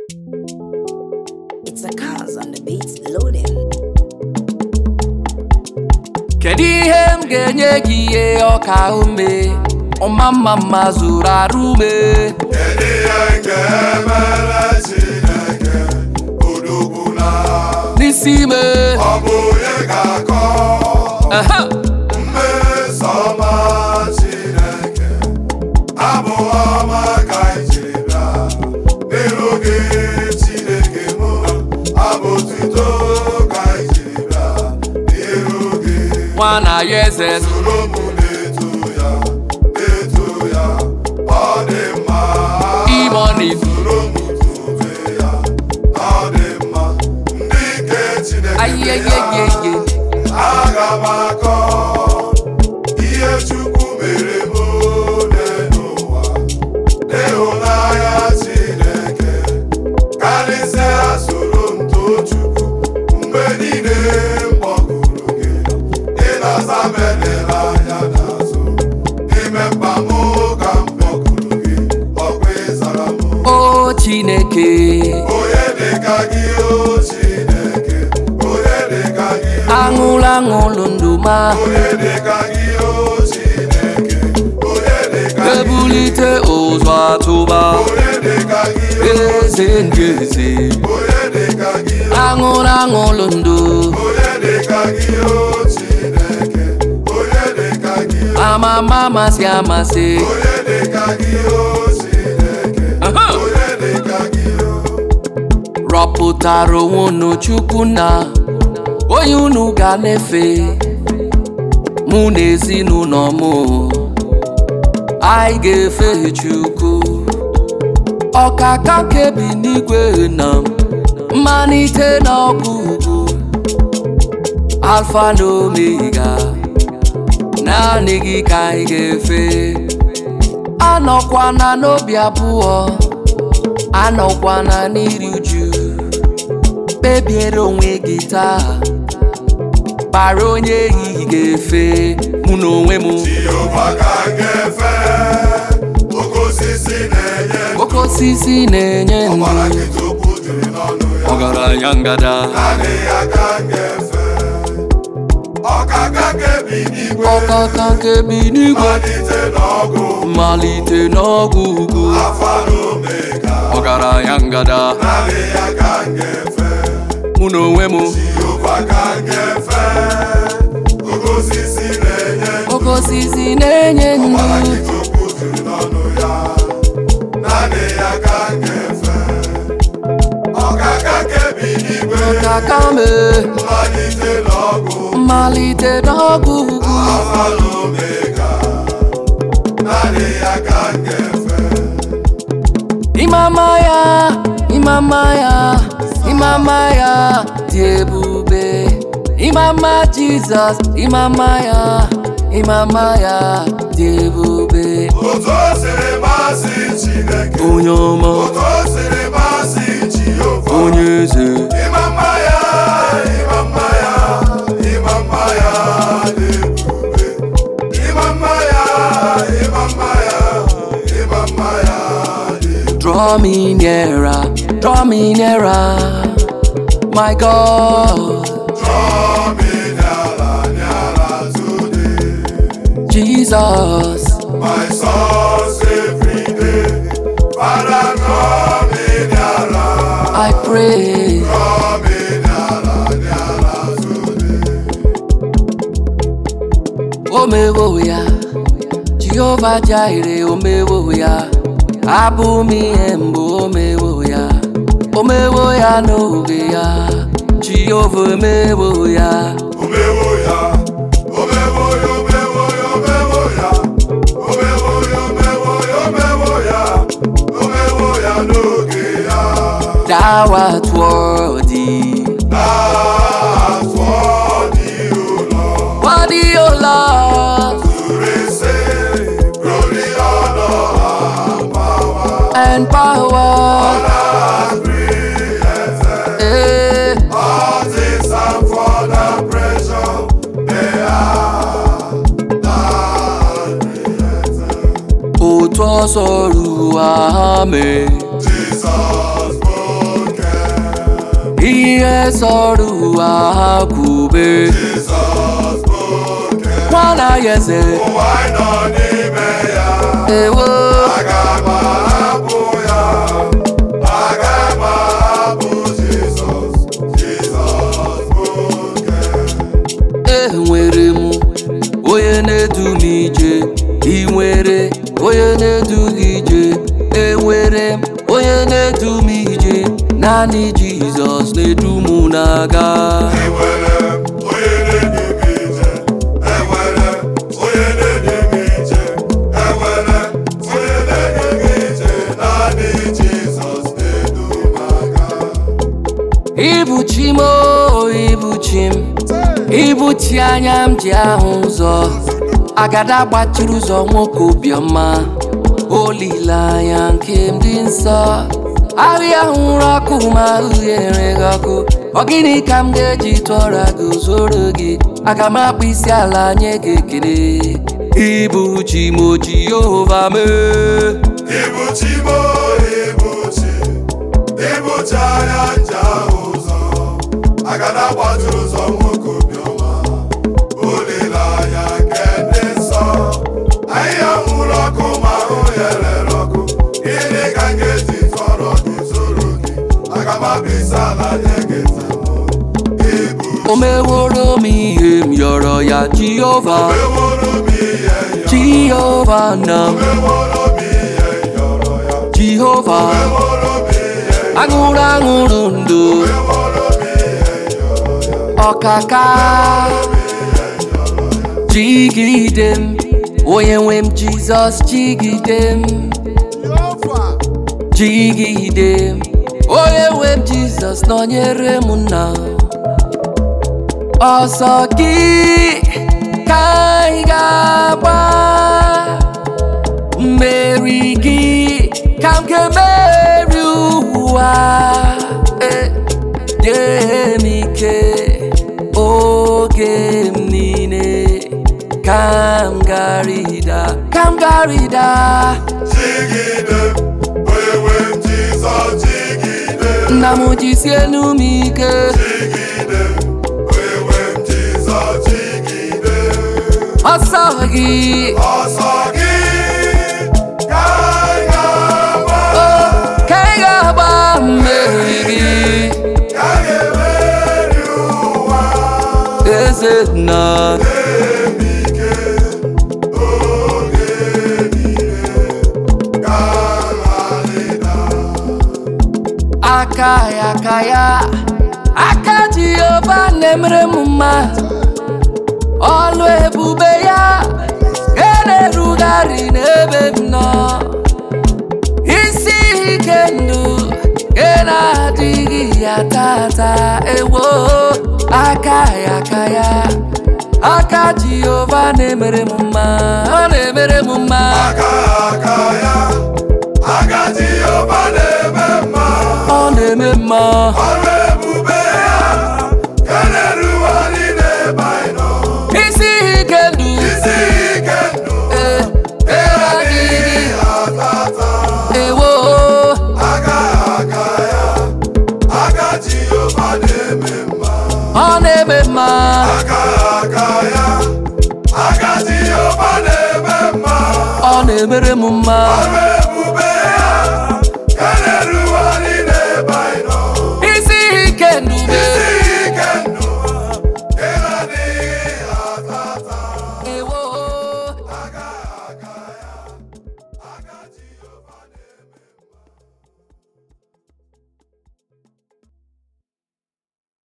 It's a cause on the beats loading. kedu ihe m ga-enye gị ihe ọka ume ọma mma mma zuru arụ ume Kedu ihe nke mere Chineke odogwu na n'isi ime ọ bụ onye ga-akọ Ehe. mmeso ọma Chineke abụ ọma ka anyị jiri bịa n'iru gị Chineke mụ abụ otuto ka anyị jiri bịa n'iru gị nwa na ya eze soro m na-eto ya na-eto ya ọ dị mma imoni soro m tobe ya ọ dị mma ndị nke Chineke ya ayeyeyeye aga m akọ ihe Chukwu mere m ole n'ụwa n'ịhụnanya Chineke karịsịa soro m too Chukwu mgbe niile m kpọkuru gị ịnasa m edela anya n'azụ n'ime mkpa m ka m kpọkuru gị ọkwa ịzara m o chineke onye dịka gị o Chineke onye dịka gị o aṅụlụ aṅụlụ ndụ ma onye dịka gị o Chineke onye dịka gị ebulite ụzọ atụba onye dịka gị o eze ndị eze onye dịka gị o aṅụlụ aṅụlụ ndụ onye dịka gị o Chineke onye dịka gị o amama amasị amasị onye dịka gị o Chineke Aha. onye dịka gị o rọpụtara onwe unu chukwu na onye unu ga na-efe mụ na ezinụlọ m anyị ga-efe chukwu ọkaka kebi n'igwe na mmalite na ọgwụgwụ alfa na omega naanị gị ka anyị ga-efe anọkwana n'obi abụọ anọkwana n'iri uju kpebiere onwe gị taa kpara onye ehihie ga-efe mụ na onwe m Jehova ka m ga-efe oke osisi na-enye oke osisi na-enye ndụ ọbara nkịta okwu juru n'ọnụ ya ọgaranya ngada naanị ya ka m ga-efe ọkaka kebi n'igwe ọkaka kebi n'igwe malite n'ọgụ mmalite n'ọgwụ ugwu afa na omega ọgaranya ngada naanị ya ka m ga-efe mụ na onwe m Jehova ka m ga-efe oke osisi na-enye oke osisi na-enye ọbara ndụ nkịta okwu juru n'ọnụ ya naanị ya ka m ga-efe ọkaka kebi n'igwe ọkaka me mmalite n'ọgụ mmalite n'ọgwụ ugwu Alfa na Omega, naanị ya ka m ga-efe. Imama ya, imama ya, imama ya dị ebube. Imama Jizọs, imama ya, imama ya dị ebube. Otu o siri masị Chineke, Onye ọma, otu o siri masị Jehova. onye eze, Ịma mma ya, ịma mma ya, ịma mma ya dị ebube. Ịma mma ya, ịma mma ya, ịma mma ya dị ebube. draw me nearer, draw me nearer, my God, Draw me nearer, nearer today. Jesus. My source every day. Father, draw me nearer, I pray, draw me nearer, nearer today. omewo ya, Jehova Jireh, omewo ya, abụ m ihe mbụ omewo ya, omewo ya n'oge ya, Jehova omewo ya, Omewo ya, omewo ya, omewo ya, omewo ya. Omewo ya, omewo ya, omewo ya. Omewo ya n'oge ya. thou art worthy, That's what you Lord. worthy, O Lord, To receive glory, honor, and power. and power, And creation. eh, All things are for the pressure they are not created. otu ọsọ ruo ha mee. Jesus, oh ihe sọrọ ụwa ha kwube Jizọs bụ oke nwana ya eze ụwa anyị nọ n'ime ya ewo aga m ahapụ ya aga m ahapụ Jizọs Jizọs bụ oke enwere m onye na-edu m ije ị nwere onye na-edu gị ije enwere m onye na-edu m ije naanị jizọs na-edu m na-aga enwere m onye na-edu m ije enwere m onye na-edu m ije enwere m onye na-edu m ije naanị Jizọs na-edu m aga Ibu chi m o, ibu chi m Ibu chi anya m ji ahụ ụzọ Agada gbachiri ụzọ nwoke obiọma Olileanya nke m dị nsọ Ahịa hụrụ ọkụ ma uhie gị ọkụ Ọ gịnị ka m ga-eji tụọra gị zoro gị Aga m akpụ isi ala nye gị ekele Ibu chi m o Jehova mee Ibuchi mo ibuchi ibuchi anya nja ụzọ agada gbajuru ụzọ nwoke obiọma olileanya nke ndị nsọ ahịhịa nwụrụ ọkụ ma ahụ ya rere ọkụ gịnị ka m ga-eji tọrọ gị zoro gị aga m abịa ala nye gị nzemụ ibu O meworo m ihe m yọrọ ya Jehova meworo m ihe yọ Jehova na m meworo m ihe yọrọ ya Jehova meworo m ihe aṅụrụ aṅụrụ ndụ meworo m ihe yọrọ ya ọkaka jigide m onye nwe m Jizọs jigide m jigide m onye nwe m Jizọs nọnyere m nna ọsọ gị ka anyị ga-agba mmeri gị ka m ga-emeri ụwa Eh, nye m ike oge m niile ka m garịda ka m garịda Jigide m, onye nwe m Jizọs jigide m, nna m jisie enu m ike jigide m, onye nwe m Jizọs jigide m. ọsọ gị Ọsọ gị ka anyị ga-agba, oh, ka ị ga-agba mmeri gị ka anyị ga-emeri ụwa. eze nna Eme ike oge niile ka nrarịda. aka ya aka ya aka jehova na-emere m mma ọlụ ebube ya ga na-erugharị n'ebe m nọ isi ike ndụ ga na-adịghị ya tata ewo aka ya aka ya aka jehova na-emere m mma ọ na-emere m mma Aka aka ya, aka Jehova na-eme mma. ọ na-eme mma Ọrụ ebube ya ga na-erugharị n'ebe anyị nọ. isi ike ndụ Isi ike ndụ eh, adịghị atata. ewo Aka aka ya, aka Jehova na-eme mma. ọ na-eme mma Aka aka ya, aka Jehova na-eme mma. ọ na-emere m mma Ọrụ